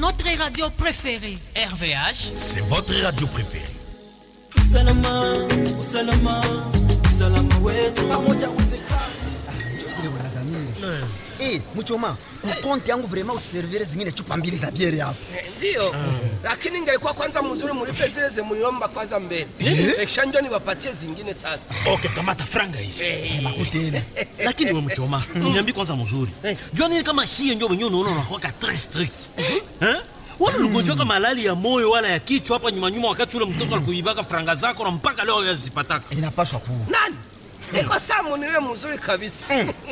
notre radio préférée. RVH, c'est votre radio préférée. usalama usalama usalama wetu pamoja ile bwana Zamiri. Eh, mchoma, kukonti yangu vrema utuservire zingine chupa mbili za biere hapo. Ndio, lakini ingelikuwa kwanza mzuri mulipe zile zemuliomba kwanza mbele, kisha ndio niwapatie zingine sasa. Okay, kamata franga hizi. Makutena. lakini we mchoma niambi kwanza mzuri jua nini kama shie njo wenyewe unaona unakuwaka tres strict Eh? wala uligonjwa kama malali ya moyo wala ya kichwa hapa nyuma nyuma, wakati ule mtoto alikuibaka franga zako na mpaka leo yazipataka Inapaswa kuwa. Nani? Iko samu niwe mzuri kabisa.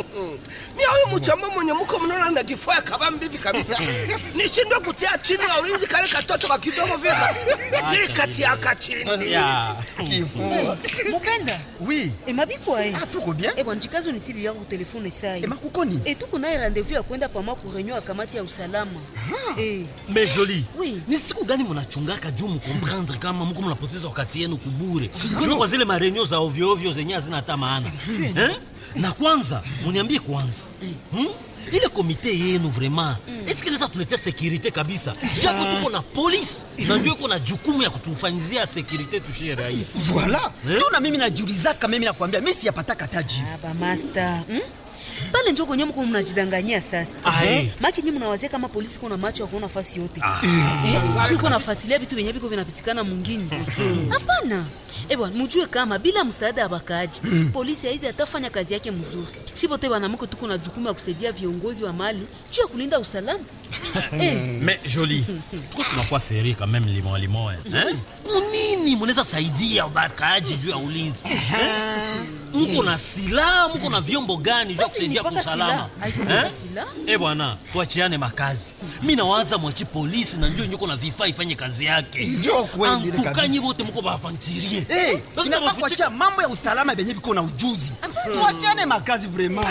Mimi huyu mchamba mwenye mko mnaona na kifua kaba mbivi kabisa. Nishindwe kutia chini ya ulinzi kale katoto ka kidogo vile. Nili kati ya kachini. ya Kifua. mopenda Oui. emabikwa e Ah, tuko bien. ebwa njikazo nisibi yako telefone sai Ema kukoni? e tuko naye rendez-vous ya kwenda pama ku reunion ya kamati ya usalama Eh, mais joli Oui. ni siku gani mnachungaka juu mkomprendre kama mko mnapoteza wakati yenu kubure kwani kwa zile marenio za ovyo ovyo zenye hazina hata maana eh? na kwanza muniambie kwanza hmm? ile komite yenu vraiment eske inaweza tuletea sekurite kabisa japo tuko na polisi na ndio iko na jukumu ya kutufanyizia sekurite tushie raia Voilà. Eh? Tu na mimi najiulizaka mimi nakwambia mimi siyapataka taji. ah, bamasta hmm? pale njo kwenye mko mnajidanganyia sasa Ah, eh. maki nyi mnawazia kama polisi kuna macho ya kuona fasi yote Eh, juu iko nafuatilia vitu vyenye viko vinapitikana mwingine hapana ebwa mujue kama bila msaada ya bakaaji polisi haizi atafanya kazi yake mzuri shipote wanamke tuko na jukumu ya kusaidia viongozi wa mali juu ya kulinda usalama eh, mais joli tuko tunakuwa seri quand même limon limon eh? kunini munaweza saidia bakaaji juu ya ulinzi eh? mko na silaha mko na vyombo gani vya Basi kusaidia ni mpaka kusalama silaha. Haiko mpaka eh? silaha. eh bwana tuachiane makazi mi nawaza mwachi polisi na njo nyuko na vifaa ifanye kazi yake Njo kweli ile Antukanyi kabisa. wote mko bafantirie Eh, inafaa kuachia mambo ya usalama benye biko na ujuzi. Tuachane makazi vraiment.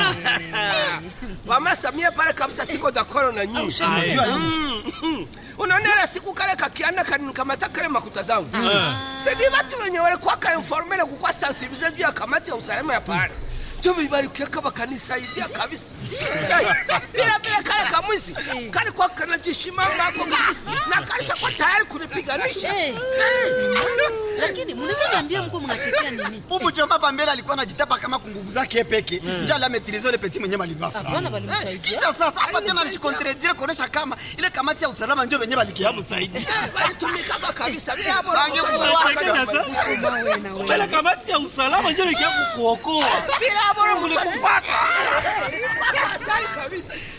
Mama Samia pale kabisa siko dakoro na nyinyi. Unajua nini? Mm. Unaona ile siku kale kakianda kanikamata kale makuta zangu. Sidi watu wenye walikuwa ka informele kukwa sensibilize juu ya kamati ya usalama ya pale. Jo bibarikia kama kanisaidia kabisa. Bila bila kale kamwizi. Kale kwa kanajishimama hapo kabisa. Na kaisha kwa tayari kunipiganisha. Eh. lakini mnaweza niambia mko mnachekea nini Ubu choma pambele alikuwa anajitapa kama kunguvu zake peke. Njala ametirizo ile petit mwenye malibafa. hapana balimsaidia Kisha sasa hapa tena mchikontredire kuonesha kama ile kamati ya usalama ndio wenyewe balikiamu zaidi. Balitumikaga kabisa. Bila hapo mbele kamati ya usalama njo likia kukuokoa bila hapo mlikufuata. Hatari kabisa.